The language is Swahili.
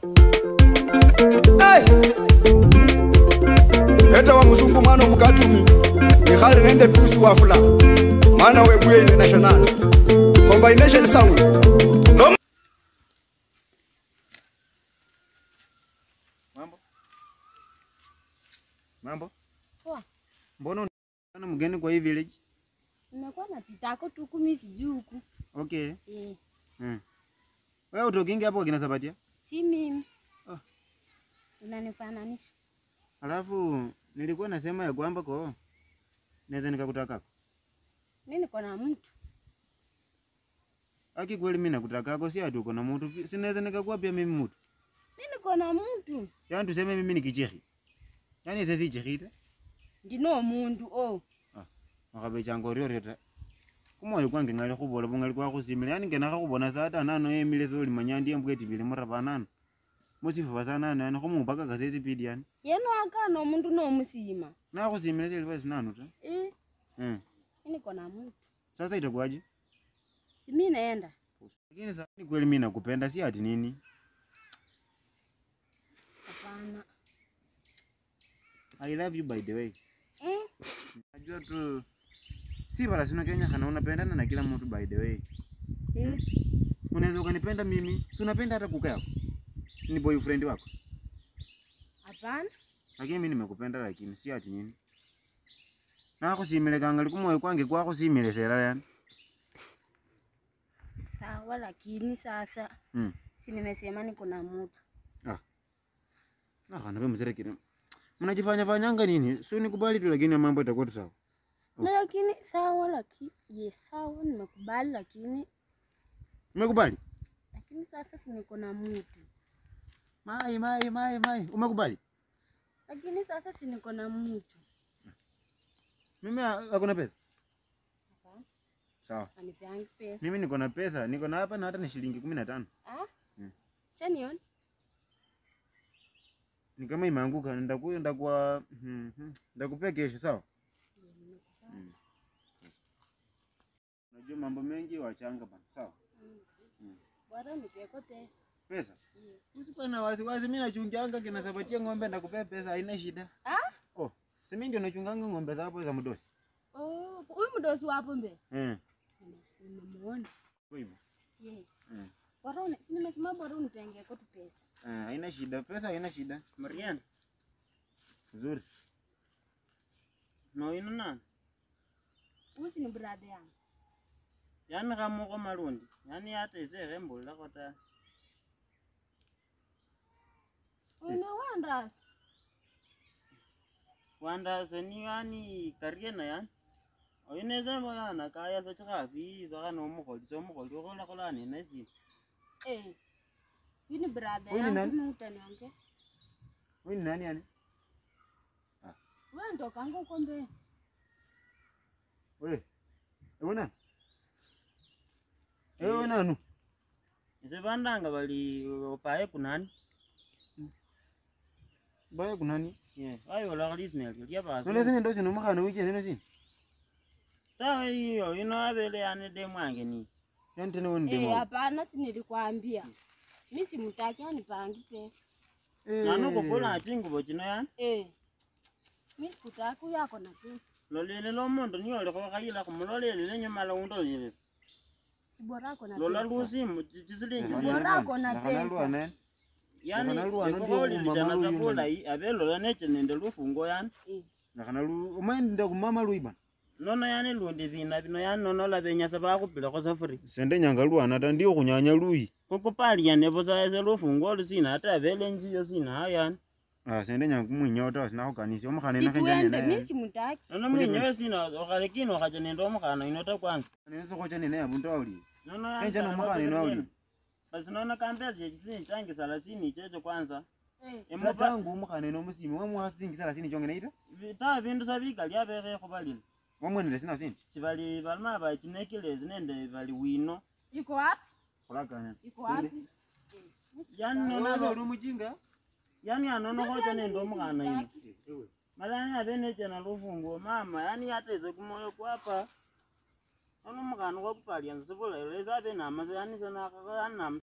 Hey! Eta wa mzungu mwana mukatumi ikhali nende tusi wafula mwana webuye international combination sound no Mambo? Mambo? Poa. Mbona unaona mgeni kwa hii village? Nimekuwa napitako tu kumi sijui huku. Okay. Eh, Mm. Wewe utokingi hapo kina Sabatia? si mimi. Ah. Unanifananisha. Alafu nilikuwa nasema ya kwamba kwa naweza nikakutaka. Mimi niko na mtu. Aki kweli mimi nakutaka si ati uko na mtu. pi- Si naweza nikakuwa pia mimi mtu. Mimi niko na mtu. Yaani tuseme mimi ni kichehi. Yaani sisi chehita. Ndino mundu oh. Akabe chango ryo reta. Kumoyo kwange ngali kubola bungali kwa kusimila. Yaani ngena kakubona sata nano emile zoli manyandi embweti bili murabanana. Musifa basana yani kumupaka kasezi pidi yani. Yeno akano mundu no musima. Na kusimila sili basi nano ta. Eh, Eh. mimi niko na mtu. Sasa itakuwaje? Si mimi naenda. Lakini sasa ni kweli mimi nakupenda si ati nini? Hapana. I love you by the way. Mm. Najua tu si bala sina Kenya kana unapendana na kila mtu by the way. Eh, Unaweza ukanipenda mimi, si unapenda hata kuka yako. Ni boyfriend wako. hapana. Lakini mimi nimekupenda lakini si ati nini. Na kusimile kangali kumoyo kwange kwa kusimile sera yani. Sawa lakini sasa Mm. si nimesema niko na mtu. Na kana wewe mzee kile. Mnajifanya fanyanga nini? Si nikubali tu lakini mambo itakuwa tu sawa. Na lakini sawa lakini yes, sawa nimekubali lakini Umekubali? lakini sasa si niko na mtu. Mai mai mai mai. Umekubali? Lakini sasa si niko na mtu. Mimi hakuna pesa. Hapana. Sawa. Anipeangi pesa. Mimi niko na pesa, niko na hapa na hata ni shilingi kumi na tano. Ah? Mm. Chanion? Ni kama imeanguka, ndaku ndakuwa mhm, ndakupea kesho, sawa? Mm. Unajua mambo mengi wachanga bana, sawa? Bora nipeko pesa. Pesa. Yeah. Usikuwa na wasiwasi, mimi nachunganga kina Sabatia ng'ombe, ndakupea pesa, haina shida. Ah? Oh, si mimi ndio nachunganga ng'ombe za hapo za mdosi. Oh, huyu mdosi wapo mbe. Eh, Nimemuona. kwa hivyo. Yeah. Eh. Bora uni, si nimesema bora unipengeko tu pesa. Eh, haina shida, pesa haina shida. Marian, Nzuri. no ino nani? Huyu si ni brother yangu. Yani kamoko malundi. Yani hata isere mbula kota. Una wandras. Wanda seni yani kariena yan. Oyineze mo yana kaya sa chaka fi sa kana omukoli so omukoli kola kola ni nesi. Eh. Huyu ni brother Huyu ni yangu nani? mimi utaniongea. Wewe ni nani yani? Wewe ndokanga uko mbe. Wewe. Wewe nani? Wewe nani? Ise bandanga bali opaye kunani? Baya kunani? Ye, ayo la kali snel ya baso. None zine ndo zino mkhana wiki nene zine. Tawe hiyo ino abele yani de mwange ni. Yani tena wewe ni Eh, demo. hapana si nilikwambia. Mimi simtaki anipangi pesa. Eh. Nanu kokola chingubo chino yan. Eh. Mimi sikutaki huyu ako na pesa. Lolele lo mondo ni ole ko kayila kumulolele lenye mala undo yele. Si bora ako na Lola pesa. lusi mu chisilingi. Bora zile. ako na pesa. ne. yani Nakana luwa no ekokoli ndio lishana kumama sabula luyu yi abelola neche nende lufungo yani Eh. Nakana lu umaenda kumama luiba. nono yani lundi vina vino yani nono lavenyasa bakupilako safuri Sende nyanga luana ta ndio kunyanya lui. kukupalia nebusa ese lufungo olu sina ate abele njiyo sina ayo yani Ah sende nyanga kumunyota sina kukanisi omukhana Si na kenjani tuende, mimi naye. simtaki. nono mwinyewe sina okhalekini okhacha nende omukhana inota kwanza Nene sokocha nene ya bunto awuli. nono yani Kenja kala nomukhana ino bakupileni. awuli. basi nono kambele chechisini change salasini ichecho kwanza Eh. Emupa- Tatangu omukhana ino musimi wamwasingi sala sini chongene ita. vi- ta vindu sa vikali abekhe khubalile Wamwenele sina sini. chibali balima bachinekilezi nende bali wino Iko wapi? Kulakanya. Iko wapi? yani Nono nono uli mujinga. yani anono khocha nende omukhana ino Simtaki. Ewe. malani abeneche na lufunguo mama yani yateze kumoyo kwapa ono mukhana kwakupalia nsibula ilo esa abe namasa yani sana yani nam